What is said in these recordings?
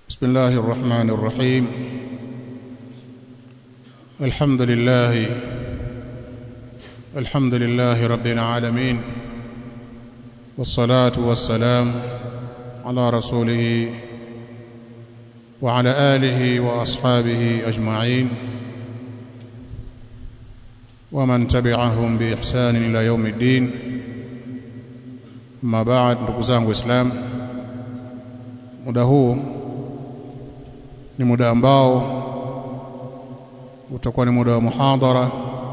بسم الله الرحمن الرحيم الحمد لله الحمد لله رب العالمين والصلاة والسلام على رسوله وعلى آله وأصحابه أجمعين ومن تبعهم بإحسان إلى يوم الدين ما بعد ndugu zangu Islam muda huu ni muda ambao utakuwa ni muda wa muhadhara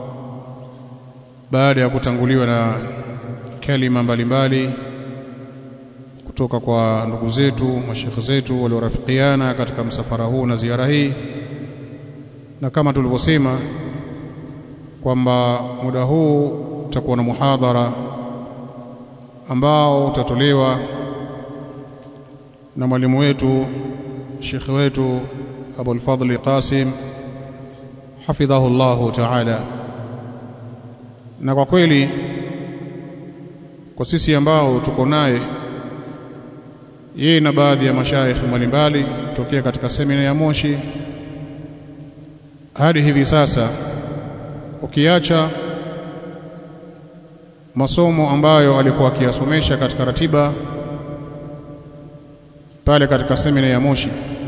baada ya kutanguliwa na kalima mbalimbali kutoka kwa ndugu zetu mashekhe zetu waliorafikiana katika msafara huu na ziara hii na kama tulivyosema kwamba muda huu utakuwa na muhadhara ambao utatolewa na mwalimu wetu shekhe wetu Abul Fadl Qasim hafidhahu Allah ta'ala na kwa kweli kwa sisi ambao tuko naye yeye na baadhi ya mashaikh mbalimbali tokea katika semina ya Moshi hadi hivi sasa ukiacha masomo ambayo alikuwa akiyasomesha katika ratiba pale katika semina ya Moshi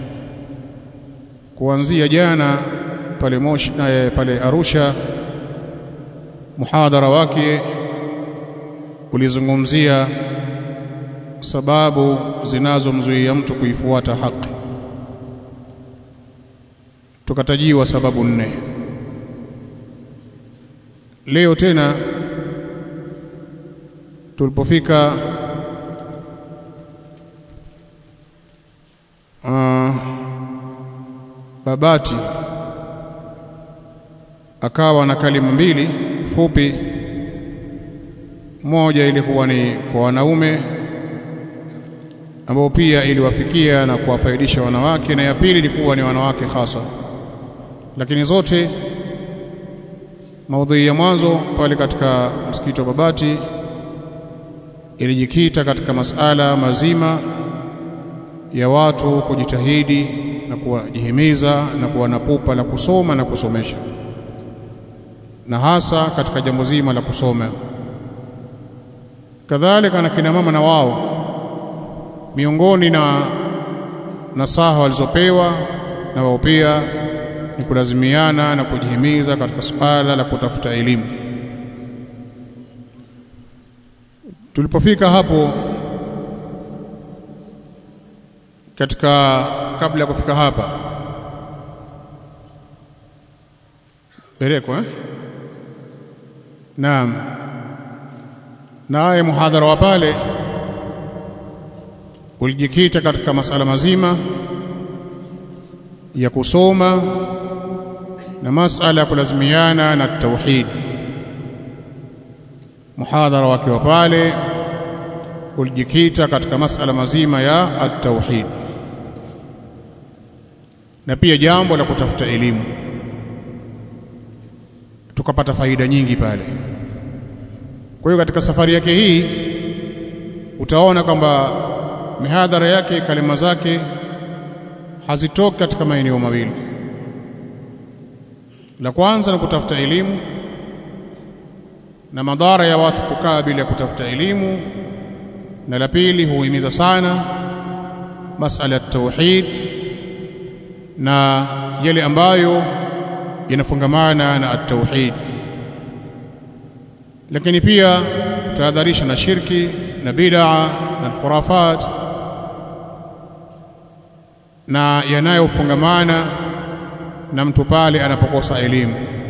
kuanzia jana pale Moshi na pale Arusha muhadhara wake ulizungumzia sababu zinazomzuia mtu kuifuata haki tukatajiwa sababu nne leo tena tulipofika uh, Babati akawa na kalima mbili fupi moja ilikuwa ni kwa wanaume ambao pia iliwafikia na kuwafaidisha wanawake na ya pili ilikuwa ni wanawake hasa lakini zote maudhui ya mwanzo pale katika msikiti wa Babati ilijikita katika masala mazima ya watu kujitahidi na kuwajihimiza na kuwa na pupa la kusoma na kusomesha na hasa katika jambo zima la kusoma kadhalika na kina mama na wao miongoni na nasaha walizopewa na wao pia ni kulazimiana na kujihimiza katika suala la kutafuta elimu tulipofika hapo katika kabla ya kufika hapa Berekwa eh? Naam naye muhadhara wa pale ulijikita katika masala mazima ya kusoma na masala ya kulazimiana na tauhid muhadhara wake wa pale ulijikita katika masala mazima ya at-tauhid na pia jambo la kutafuta elimu tukapata faida nyingi pale kwa hiyo katika safari yake hii utaona kwamba mihadhara yake kalima zake hazitoki katika maeneo mawili la kwanza ni kutafuta elimu na madhara ya watu kukaa bila kutafuta elimu na la pili huhimiza sana masala ya tauhid na yale ambayo yanafungamana na at-tauhid lakini pia tahadharisha na shirki na bid'a na khurafat na yanayofungamana na mtu pale anapokosa elimu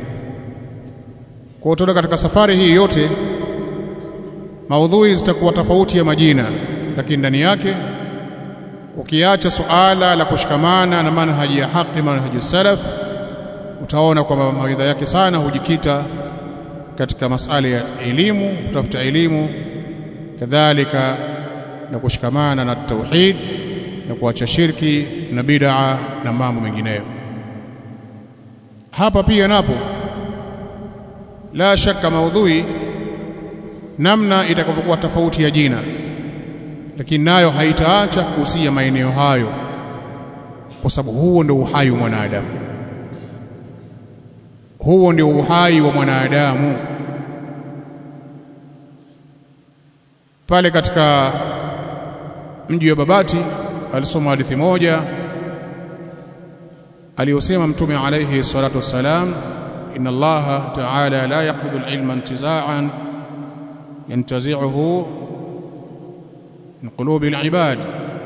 kwa hiyo katika safari hii yote maudhui zitakuwa tofauti ya majina lakini ndani yake ukiacha suala la kushikamana na manhaji ya haki manhaji salaf utaona kwamba mawaidha yake sana hujikita katika masala ya elimu kutafuta elimu kadhalika na kushikamana na tauhid na kuacha shirki na bid'a na mambo mengineyo hapa pia napo la shaka maudhui namna itakavyokuwa tofauti ya jina lakini nayo haitaacha kuhusia maeneo hayo kwa sababu huo ndio uhai wa mwanadamu huo ndio uhai wa mwanadamu pale katika mji wa Babati alisoma hadithi moja aliyosema mtume alayhi salatu wassalam inna allaha ta'ala la yaqbidu al-ilma intiza'an yantazi'uhu min qulubi al-ibad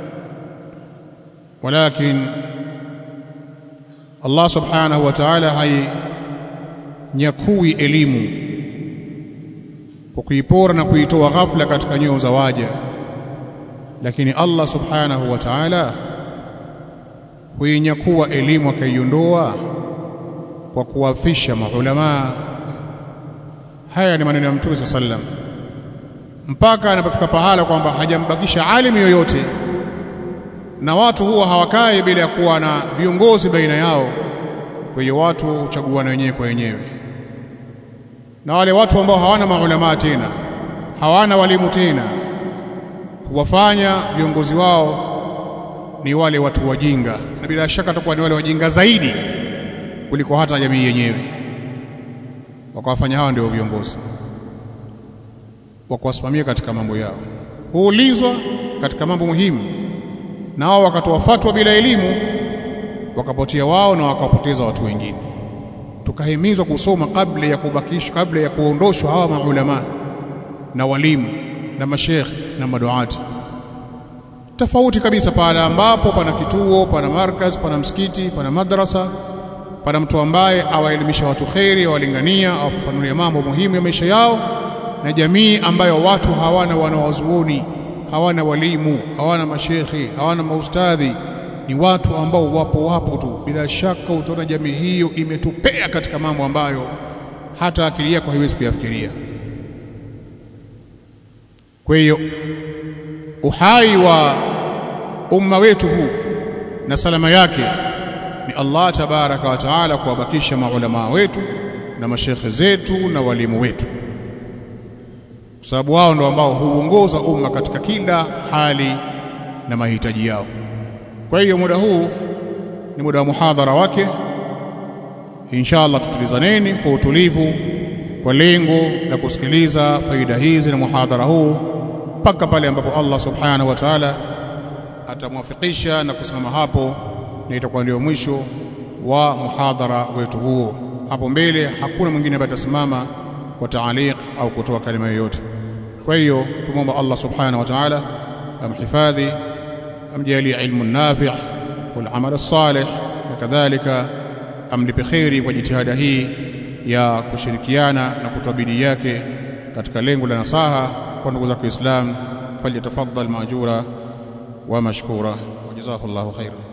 walakin Allah subhanahu wa ta'ala hainyakui elimu kwa kuipora na kuitoa ghafla katika nyoyo za waja lakini Allah subhanahu wa ta'ala huinyakua elimu akaiondoa kwa kuwafisha maulama haya ni maneno ya mtume sallam mpaka anapofika pahala kwamba hajambakisha alimu yoyote na watu huwa hawakai bila ya kuwa na viongozi baina yao kwa hiyo watu huchaguana wenyewe kwa wenyewe na wale watu ambao hawana maulama tena hawana walimu tena huwafanya viongozi wao ni wale watu wajinga na bila shaka atakuwa ni wale wajinga zaidi kuliko hata jamii yenyewe wakawafanya hawa ndio viongozi wakuwasimamia katika mambo yao huulizwa katika mambo muhimu na wao wakatoa fatwa bila elimu wakapotea wao na wakawapoteza watu wengine tukahimizwa kusoma kabla ya kubakishwa kabla ya kuondoshwa hawa maulama na walimu na mashekh na maduati tofauti kabisa pale ambapo pana kituo pana markaz pana msikiti pana madrasa pana mtu ambaye awaelimisha watu kheri awalingania awafafanulia mambo muhimu ya maisha yao na jamii ambayo watu hawana wanawazuoni hawana walimu hawana mashekhi hawana maustadhi ni watu ambao wapo wapo tu bila shaka utaona jamii hiyo imetupea katika mambo ambayo hata akili yako haiwezi kuyafikiria kwa hiyo uhai wa umma wetu huu na salama yake ni Allah tabaraka wa taala kuwabakisha maulama wetu na mashekhe zetu na walimu wetu kwa sababu wao ndio ambao huongoza umma katika kila hali na mahitaji yao kwa hiyo muda huu ni muda wa muhadhara wake inshallah tutulizaneni kwa utulivu kwa lengo la kusikiliza faida hizi na muhadhara huu mpaka pale ambapo Allah subhanahu wa ta'ala atamwafikisha na kusimama hapo na itakuwa ndio mwisho wa muhadhara wetu huo hapo mbele hakuna mwingine ambaye atasimama kwa taaliq au kutoa kalima yoyote kwa hiyo tumomba Allah subhanahu wa ta'ala amhifadhi amjalie ilmu nafi' wal amal salih na kadhalika amlipe khairi kwa jitihada hii ya kushirikiana na kutoa bidii yake katika lengo la nasaha kwa ndugu zake Islam falyatafaddal maajura wa mashkura wa jazakallahu khairan